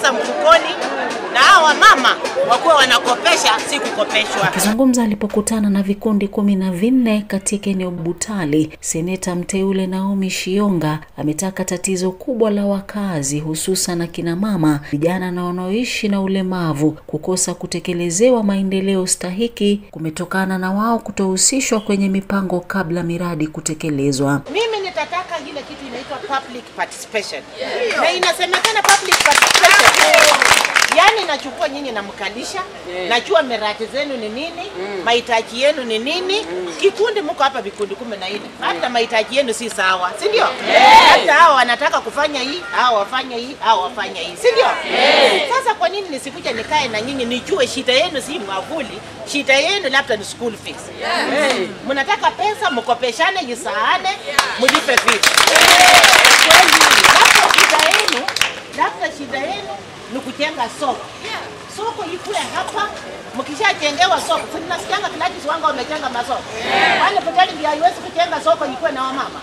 pesa mfukoni, na hawa mama wakuwa wanakopesha, si kukopeshwa. Akizungumza alipokutana na vikundi kumi na vinne katika eneo Butali, seneta mteule Naomi Shionga ametaka tatizo kubwa la wakazi hususan akina mama, vijana na wanaoishi na ulemavu kukosa kutekelezewa maendeleo stahiki kumetokana na wao kutohusishwa kwenye mipango kabla miradi kutekelezwa. Mimi nitataka ile kitu inaitwa public participation na inasemekana public participation yaani nachukua nyinyi namkalisha najua miradi zenu ni nini mahitaji yenu ni nini kikundi mko hapa vikundi kumi na nne hata mahitaji yenu si sawa si ndio hata hao wanataka kufanya hii hao wafanye hii hao wafanye hii si ndio sasa kwa nini nisikuja nikae na nyinyi nijue shida yenu si mwavuli shida yenu labda ni school fees mnataka pesa mkopeshane isaane mlipe fees kweli labda shida yenu labda shida yenu ni kujenga soko soko ikue hapa mkishajengewa soko si mnasikianga Gladys Wanga wamejenga masoko wale Butali ndio haiwezi kujenga soko ikuwe na wamama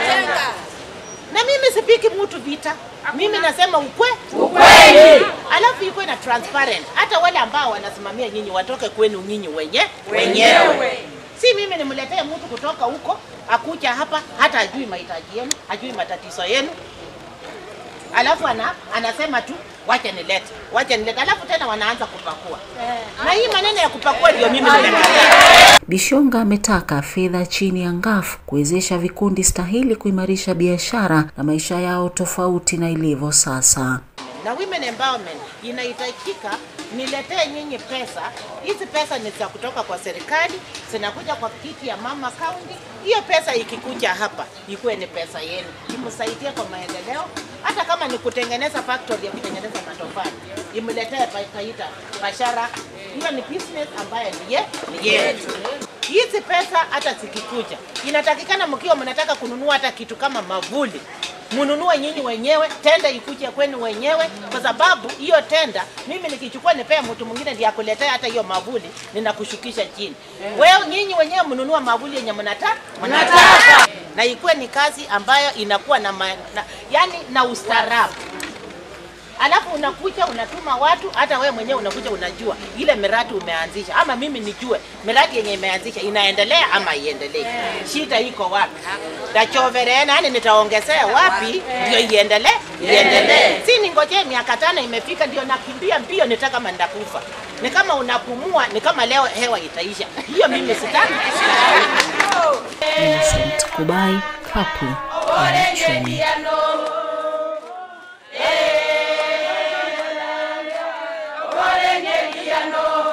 na mimi sipiki mtu vita mimi nasema ukwe ukweli alafu ikuwe na transparent hata wale ambao wanasimamia nyinyi watoke kwenu nyinyi wenye wenyewe si mimi nimletee mtu kutoka huko akuja hapa hata ajui mahitaji yenu ajui matatizo yenu alafu ana, anasema tu wacha nilete wacha nilete alafu tena wanaanza kupakua na hii maneno ya kupakua ndio mimi nimekataa Bishonga ametaka fedha chini ya ngafu kuwezesha vikundi stahili kuimarisha biashara na maisha yao tofauti na ilivyo sasa. na women empowerment inahitajika niletee nyinyi pesa. Hizi pesa ni za kutoka kwa serikali, zinakuja kwa kiti ya mama county. Hiyo pesa ikikuja hapa ikuwe ni pesa yenu, imsaidie kwa maendeleo, hata kama ni kutengeneza factory ya kutengeneza matofali, imletee pa- Taita Bashara. Hiyo ni business ambayo ni ye- ni yetu. Hizi pesa hata zikikuja, inatakikana mkiwa mnataka kununua hata kitu kama mavuli mununue nyinyi wenyewe, tenda ikuje kwenu wenyewe, kwa sababu hiyo tenda mimi nikichukua nipea mtu mwingine ndiye akuletea hata hiyo mavuli, ninakushukisha chini. Wewe nyinyi wenyewe mnunua mavuli yenye mnataka mnataka, na ikuwe ni kazi ambayo inakuwa na, ma, na yani na ustaarabu alafu unakuja unatuma watu, hata wewe mwenyewe unakuja unajua ile miradi umeanzisha, ama mimi nijue miradi yenye imeanzisha inaendelea ama iendelee, shida iko wapi, tachoverena yani nitaongezea wapi ndio iendelee iendelee, si ningojee miaka tano imefika ndio nakimbia mbio, ni kama nitakufa. Ni kama unapumua, ni kama leo hewa itaisha. Hiyo mimi sitaki. Innocent Kubai, Kapu ya Uchumi. Orenye kiano